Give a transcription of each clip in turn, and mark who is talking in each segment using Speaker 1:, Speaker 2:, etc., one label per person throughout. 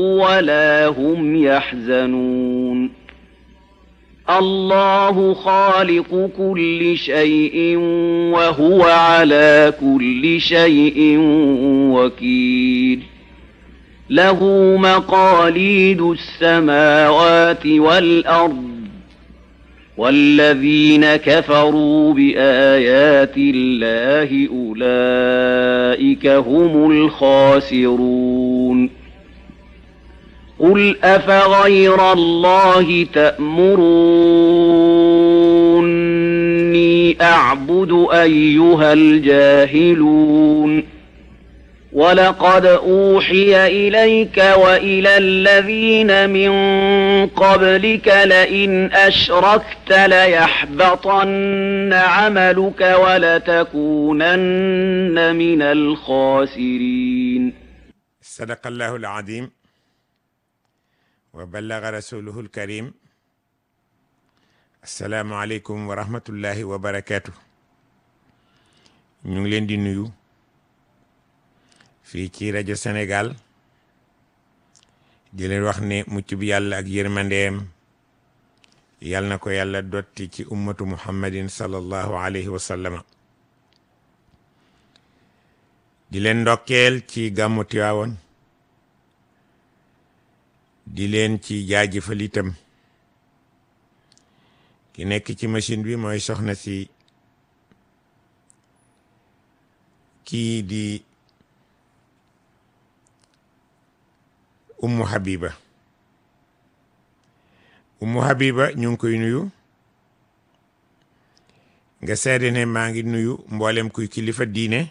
Speaker 1: ولا هم يحزنون الله خالق كل شيء وهو على كل شيء وكيل له مقاليد السماوات والأرض والذين كفروا بآيات الله أولئك هم الخاسرون قل أفغير الله تأمروني أعبد أيها الجاهلون ولقد أوحي إليك وإلى الذين من قبلك لئن أشركت ليحبطن عملك ولتكونن من الخاسرين
Speaker 2: صدق الله العظيم وبلغ رسوله الكريم السلام عليكم ورحمة الله وبركاته ñu ngi leen di nuyu fii ci rajo Sénégal di leen wax ne mucc bi yàlla ak yërmandeem yàlla na ko yàlla dotti ci ummatu muhammadin sallallahu alayhi wa sallama di leen ndokkeel ci gàmmu Tiwaawoon di leen ci jaajëfal itam ki nekk ci machine bi mooy soxna si kii di ummu habiba ummu habiba ñu ngi koy nuyu nga seede ne maa ngi nuyu mboolem kuy kilifa diine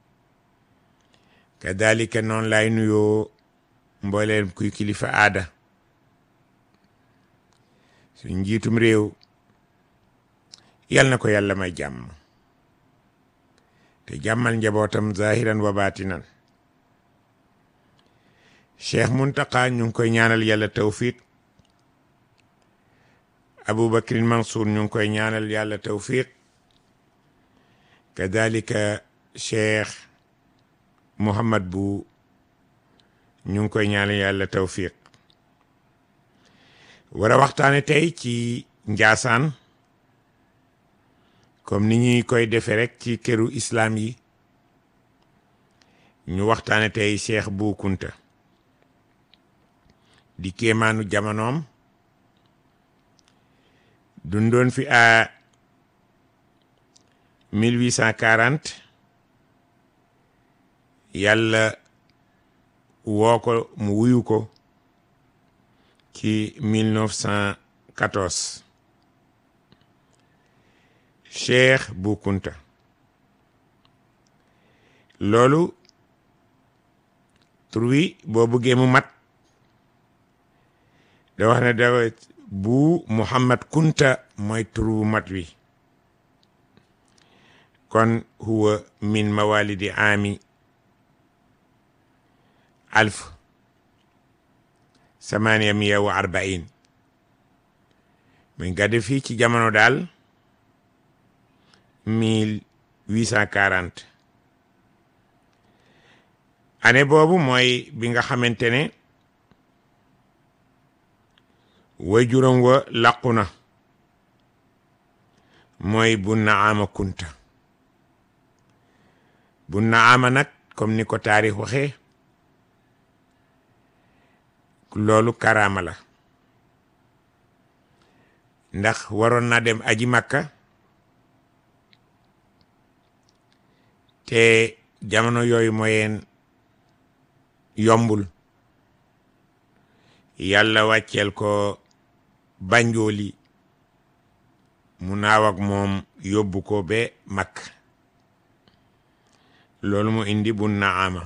Speaker 2: kadalika noonu laay nuyoo mboolem kuy kilifa aada suñ njiitum réew yal na ko yàlla may jàmm te jàmmal njabootam zahiran wa baatinan cheikh muntaka ñu ngi koy ñaanal yàlla tawfiq aboubacrin mansour ñu ngi koy ñaanal yàlla tawfiq kadalika cheikh muhammad bu ñu ngi koy ñaanal yàlla tawfiq war a waxtaane tey ci njaasaan comme ni ñuy koy defe rek ci këru islam yi ñu waxtaane tey cheikh bu kunta di kéemaanu jamonoom dundoon fi à 1840 yàlla woo ko mu wuyu ko ci 1914 Cheikh Bou Kounta loolu tur wi boo bëggee mu mat da wax ne da bu Muhammad Kunta mooy turu mat wi kon huwa min mawalidi ami alf samaniya miya wa arbain muy gàdde fii ci jamono daal mille huit cent quarante année boobu mooy bi nga xamante ne way juróom wa làqu na mooy bu naama kunta bu naama nag comme ni ko taarix waxee loolu karaama la ndax waroon na dem aji makka te jamono yooyu mooyeen yombul yàlla wàcceel ko banjooli mu naaw ak moom yóbbu ko ba makk loolu mu indi bu naama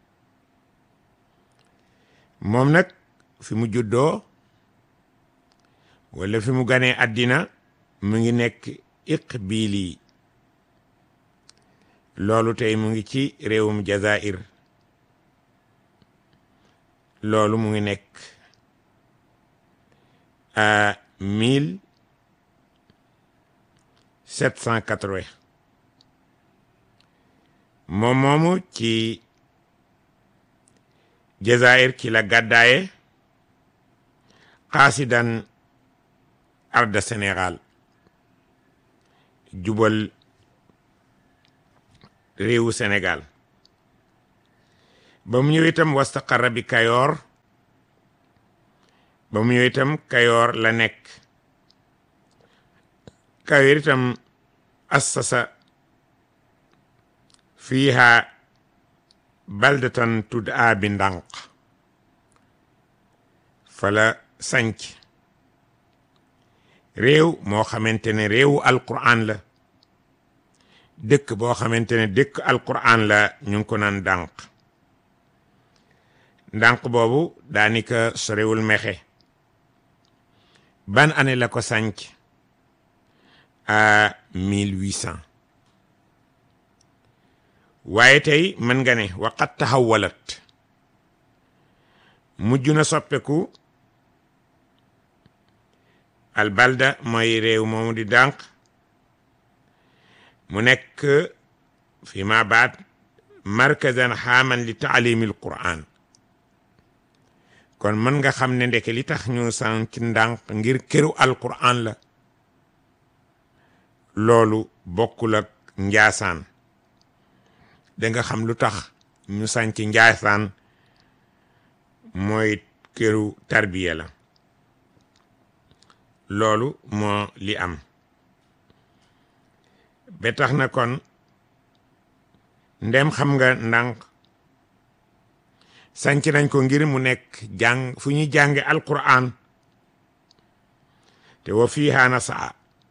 Speaker 2: moom nag fi mu juddoo wala fi mu ganee àddina mu ngi nekk Iqbili loolu tey mu ngi ci réewum Jazair loolu mu ngi nekk à mille sept cent quatre-vingt moom moomu ci Jazair ci la gàddaaye xaasidan arda Sénégal jubal réewu Sénégal ba mu ñëw itam wastaqarra bi Kayoor ba mu ñëw itam Kayoor la nekk Kayoor itam assasa fiiha baldatan tud'a bi ndànk fala sanc réew moo xamante ne réewu alquran la dëkk boo xamante ne dëkk alquran la ñu ngi ko naan ndànk ndànk boobu daanika sorewul mexe ban année la ko sanc à 1800 waaye tey mën nga ne waqat taxawalat mujj na soppeku albalda mooy réew moomu di dànq mu nekk fi ma baat markazan xaaman li taalimi al quran kon mën nga xam ne ndeke li tax ñu san ci ndànk ngir këru alquran la loolu bokkul ak njaasaan danga xam lu tax ñu sanc njaasaan mooy këru tarbiya la loolu moo li am ba tax na kon ndem xam nga ndànk sanc nañ ko ngir mu nekk jàng fu ñuy jànge alquran te wa fiiha nasaa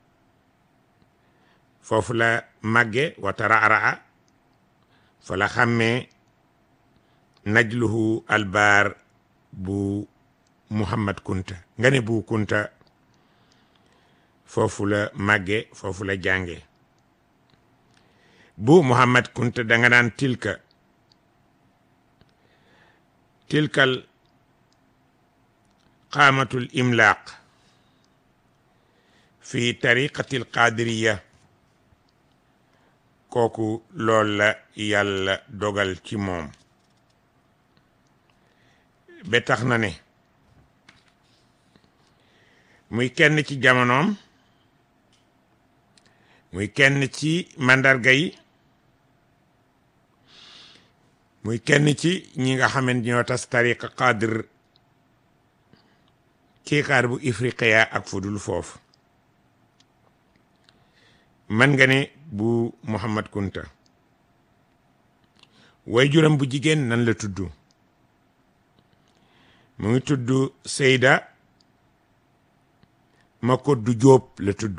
Speaker 2: foofu la màgge wa tararaa fa la xàmmee najluhu albaar bu muhammad kunta nga ne bu kunta foofu la màgge foofu la jànge bu muhammad kunta danga naan tilka tilkal qaamatul imlaaq fi tariqati alqaadiriya kooku lool la yàlla dogal ci moom ba tax na ne muy kenn ci jamonoom muy kenn ci màndarga yi muy kenn ci ñi nga xamante ñoo tas tariqa qadir ci xaar bu ifriqiya ak fudul foofu man nga ne bu Muhammad Kunta way juram bu jigéen nan la tudd mu ngi tudd Seyda Makoddu Jóob la tudd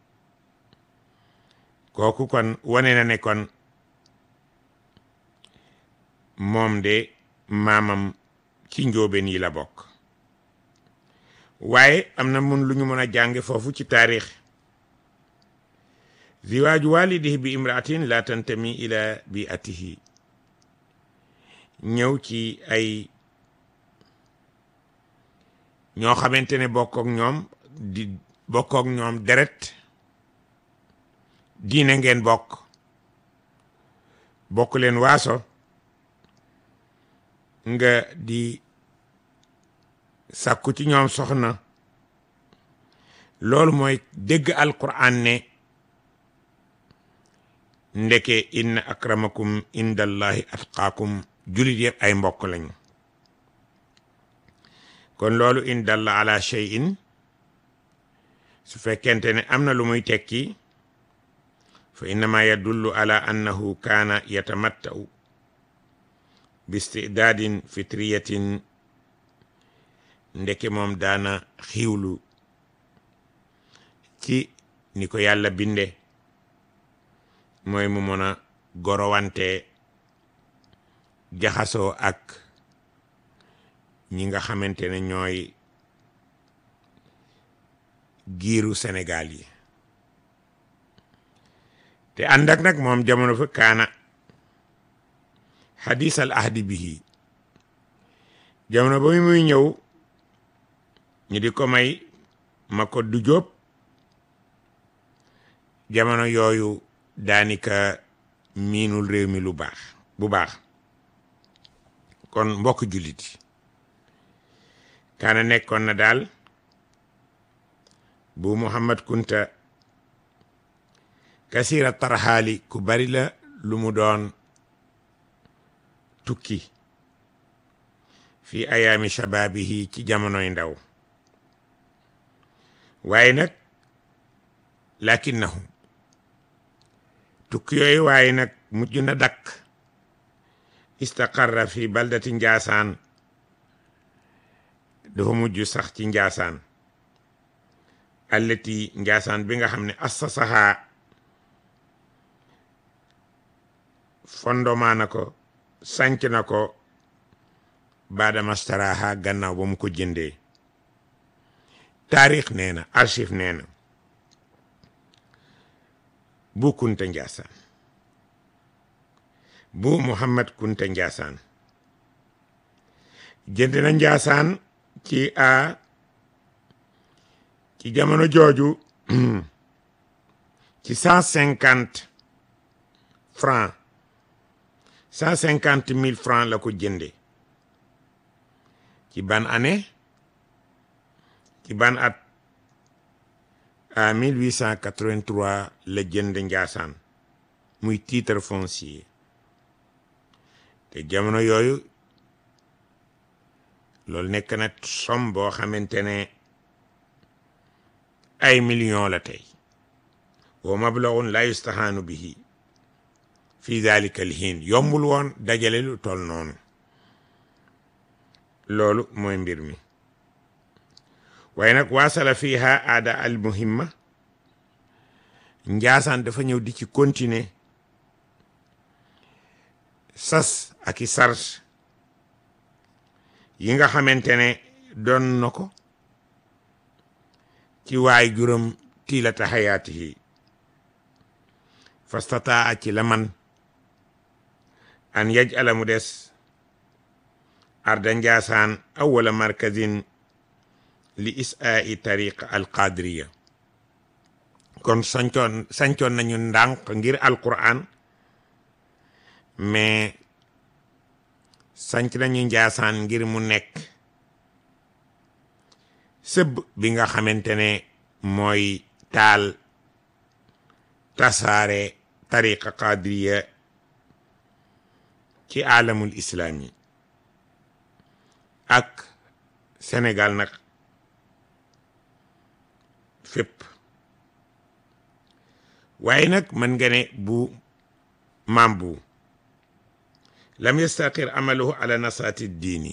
Speaker 2: kooku kon wane na ne kon moom de maamam ci njóobeen yi la bokk waaye am na mun lu ñu mën a jànge foofu ci taarix ziwaaju walidihi bi imraatin la tantami ila biatihi ñëw ci ay ñoo xamante ne bokkook ñoom di bokkook ñoom deret diine ngeen bokk bokk leen waaso nga di sàkku ci ñoom soxna loolu mooy dégg alquran ne ndeke inna akramakum indallahi atqaakum julit yëpp ay mbokk lañu kon loolu in dalla ala shay'in su fekkente ne am na lu muy tekki fa innama yadullu ala annahu kaana yatamatta'u bistidaadin fitriyatin ndeke moom daana xiiwlu ci ni ko yàlla binde mooy mu mën a gorowante jaxasoo ak ñi nga xamante ne ñooy giiru Sénégal yi te ànd ak nag moom jamono fa kaana xadis al ahdi bihi jamono ba muy ñëw ñu di ko may ma ko du jóob jamono yooyu daanika miinul réew mi lu baax bu baax kon mbokk jullit yi kaana nekkoon na daal bu Muhammad Kunta kasira tarxaali ku bari la lu mu doon tukki fi ayaami shababihi ci jamonoy ndaw waaye nag lakinnahu tukki yooyu waaye nag mujj na dakk istaqarra fi baldati njaasaan dafa mujj sax ci njaasaan allati njaasaan bi nga xam ne assasahaa fondement na ko sanc na ko baadama staraha gannaaw ba mu ko jëndee taarix nee na archive nee na bu kunta njaasaan bu muhammad kunta njaasaan jënd na njaasaan ci a ci jamono jooju ci cent cinquante francs cent cinquante mille francs la ko jënde ci ban année ci ban at à 1883 la jënd njaasaan muy titre foncier te jamono yooyu loolu nekk na somme boo xamante ne ay millions la tey wa mablaghun la yustahaanu bihi fi dalika alhiin yombul woon dajale lu toll noonu loolu mooy mbir mi waaye nag waasala fiha aada al muhimma njaasaan dafa ñëw di ci continuer sas ak i sars yi nga xamante ne doon na ko ci waay juróom tiilata xayaatihi fastataa ci la man an yaj ala mu des arda njaasaan awala markazin li isaa'i tariqa alqadiriya kon sancoon sancoon nañu ndànk ngir alquran mais sanc nañu njaasaan ngir mu nekk sëb bi nga xamante ne mooy taal tasaare tariqa qadiriya ci alamul islami ak Sénégal nag fépp waaye nag mën nga ne bu maam bu lam yastaqir amaluhu ala nasaati diini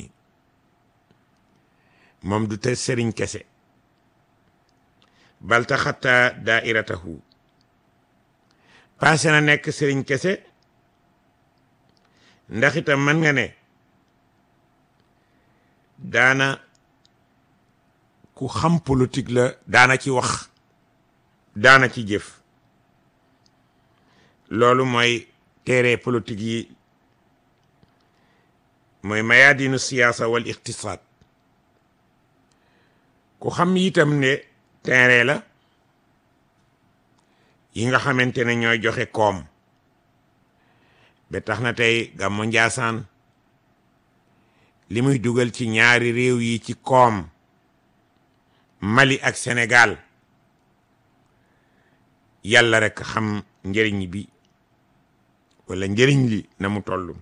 Speaker 2: moom du te sëriñ kese balta xatta daairatahu passé na nekk sëriñ kese ndax itam mën nga ne daana ku xam politique la daana ci wax daana ci jëf loolu mooy téere politique yi mooy mayaadinu siyaasa wal iqtisaad ku xam itam ne téere la yi nga xamante ne ñooy joxe koom ba tax na tey gàmmu Njaasaan li muy dugal ci ñaari réew yi ci koom Mali ak Sénégal yàlla rek xam njëriñ bi wala njëriñ li na mu toll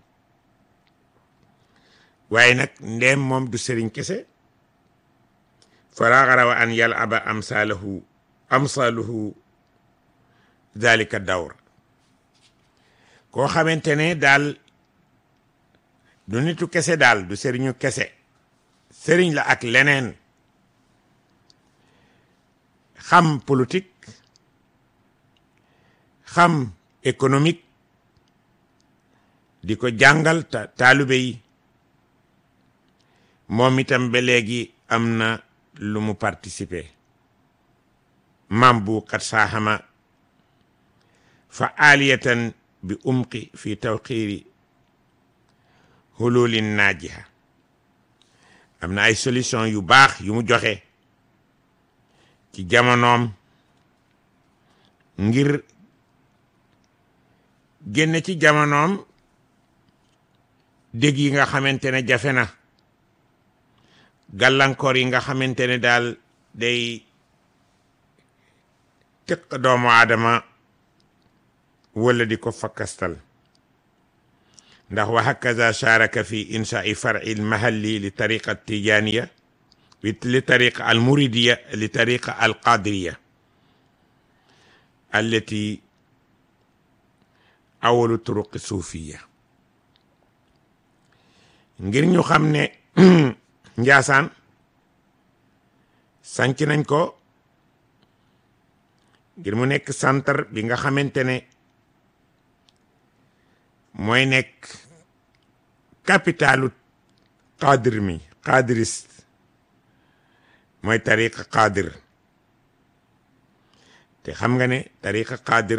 Speaker 2: waaye nag ndeem moom du sëriñ kese faraxara wa an yal aba amsalahu amsaluhu dalika dawr koo xamante ne daal du nitu kese daal du sëriñu kese sëriñ la ak leneen xam politique xam économique di ko jàngal ta taalube yi moom itam ba léegi am na lu mu participer mam bu kat saaxama fa aliyatan bi umqi fi tawxiiri hululin naajiha am na ay solution yu baax yu mu joxe ci jamonoom ngir génne ci jamonoom dégg yi nga xamante ne jafe na gàllankoor yi nga xamante ne daal day tëq doomu aadama wala di ko fakkastal ndax wa hakaza sharaka fi inshaai far'i lmahalli li tariqa tijaniya li tariqa almuridiya li tariqa alqadiriya allati awalu turuqi suufiya ngir ñu xam ne njaasaan sanc nañ ko ngir mu nekk centre bi nga xamante ne mooy nekk capitalu qadir mi qadiriste mooy tariqa qadir te xam nga ne tariqa qadir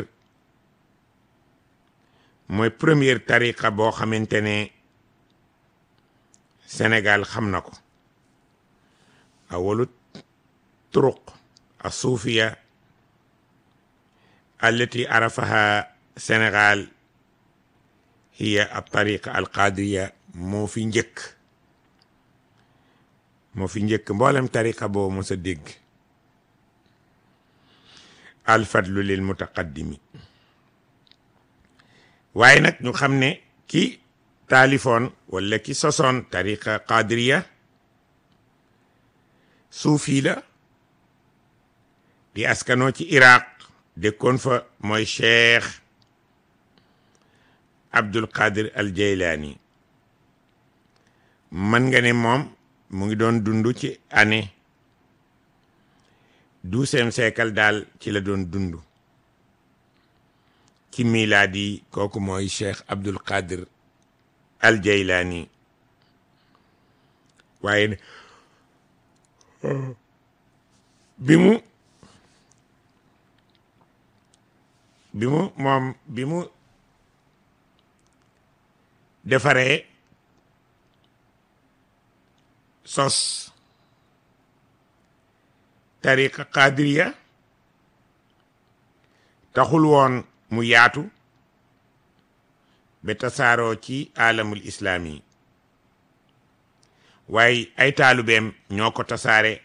Speaker 2: mooy première tariqa boo xamante ne Sénégal xam na ko awalu turuq asuufiya allati arafaha Sénégal hiya al tariqa al qadiriya moo fi njëkk moo fi njëkk mboolem tariqa boo mos a dégg al fadlu lil mutaqaddimi waaye nag ñu xam ne ki taalifoon wala ki sosoon tariqa qadiriya suufi la di askanoo ci iraq dëkkoon fa mooy cheikh abdul qadir al jaylaani mën nga ne moom mu ngi doon dund ci année douzième siècle daal ci la doon dund ci milaadi kooku mooy cheikh abdul qadir al jaylaani waaye bi mu bi mu moom bi mu defaree sos tariqa qadiriya taxul woon mu yaatu ba tasaaroo ci alamul islaami waaye ay taalubeem ñoo ko tasaare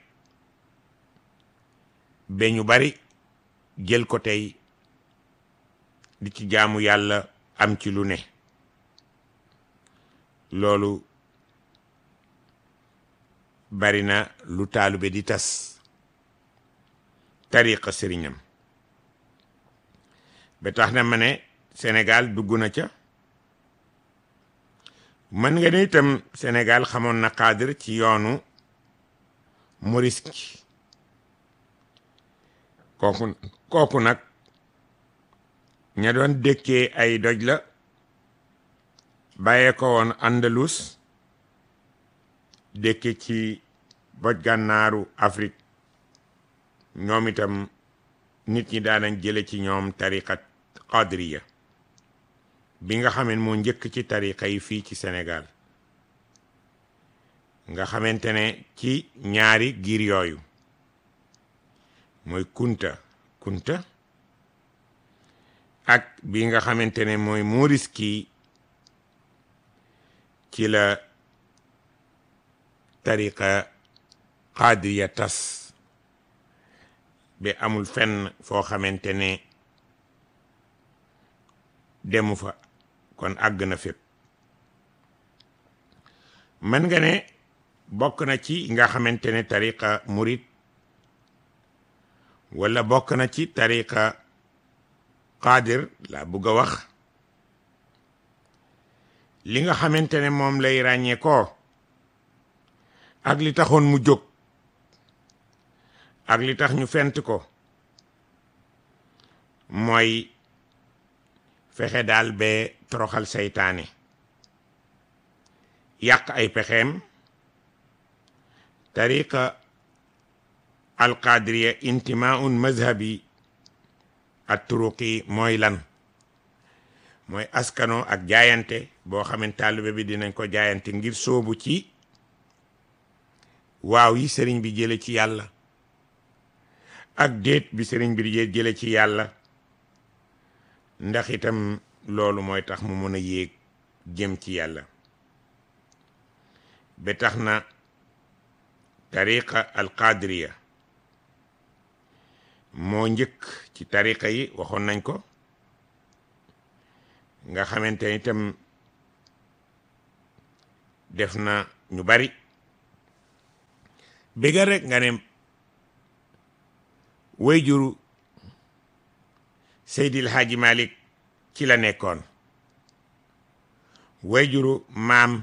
Speaker 2: ba ñu bari jël ko tey di ci jaamu yàlla am ci lu ne loolu bari na lu taalube di tas tariqa sëriñam ba tax na ma ne Sénégal dugg na ca mën nga ne itam Sénégal xamoon na cadre ci yoonu Moriski kooku kooku nag ña doon dëkkee ay doj la bàyyee ko woon Andalus dëkke ci boj gànnaaru Afrique ñoom itam nit ñi daanañ jële ci ñoom tariqat qadriya bi nga xamante moo njëkk ci tariqa yi fii ci Sénégal nga xamante ne ci ñaari giir yooyu mooy kunta kunta ak bi nga xamante ne mooy Moriski ci la tariqa qadriya tas ba amul fenn foo xamante ne demu fa kon àgg na fépp mën nga ne bokk na ci nga xamante ne tariqa murid wala bokk na ci tariqa qadir la bugg a wax li nga xamante ne moom lay ràññee ko ak li taxoon mu jóg ak li tax ñu fent ko mooy fexe daal ba toroxal seytaane yàq ay pexeem tariqa alqadiriya intimaun mazhabi at turuqi mooy lan mooy askano ak jaayante boo xamante taalibe bi dinañ ko jaayante ngir sóobu ci waaw yi sëriñ bi jële ci yàlla ak déet bi sëriñ bi di jële ci yàlla ndax itam loolu mooy tax mu mën a yéeg jëm ci yàlla ba tax na tariqa alqadiriya moo njëkk ci tariqa yi waxoon nañ ko nga xamante ni itam def na ñu bari bégal rek nga ne way juru Seydil Hadji Malick ci la nekkoon way juru maam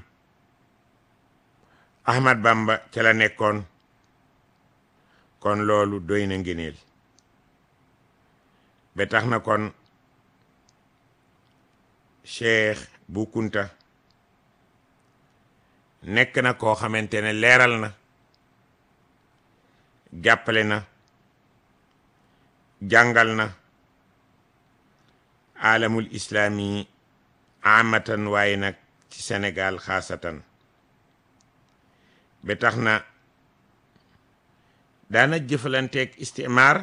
Speaker 2: Ahmad Bamba ca la nekkoon kon loolu doy na ngëneel ba tax na kon Cheikh Bu Kunta nekk na koo xamante ne leeral na jàppale na jàngal na alamul islaami amatan waaye nag ci Sénégal xaasatan ba tax na daana jëfalanteeg istimaar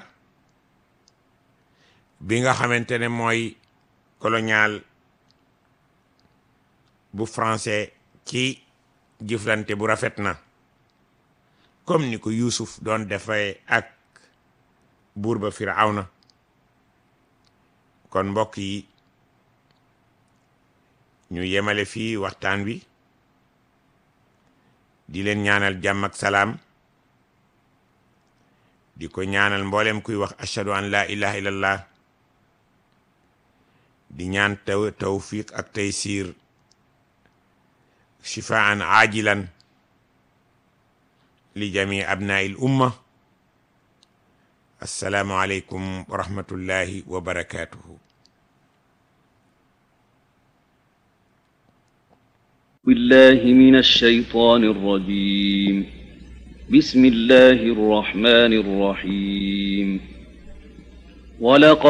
Speaker 2: bi nga xamante ne mooy colonial bu français ci jëflante bu rafet na comme ni ko Yuusuf doon defee ak buur ba Firawna kon mbokk yi ñu yemale fii waxtaan wi di leen ñaanal jàmm ak salaam di ko ñaanal mboolem kuy wax ashhadu an la ilaha illallah di ñaan taw tawfiq ak taysir shifaan ajilan li jami abnai l umma assalaamu aleykum wa rahmatullahi wa barakatuhu
Speaker 1: بالله من الشيطان الرجيم بسم الله الرحمن الرحيم ولقد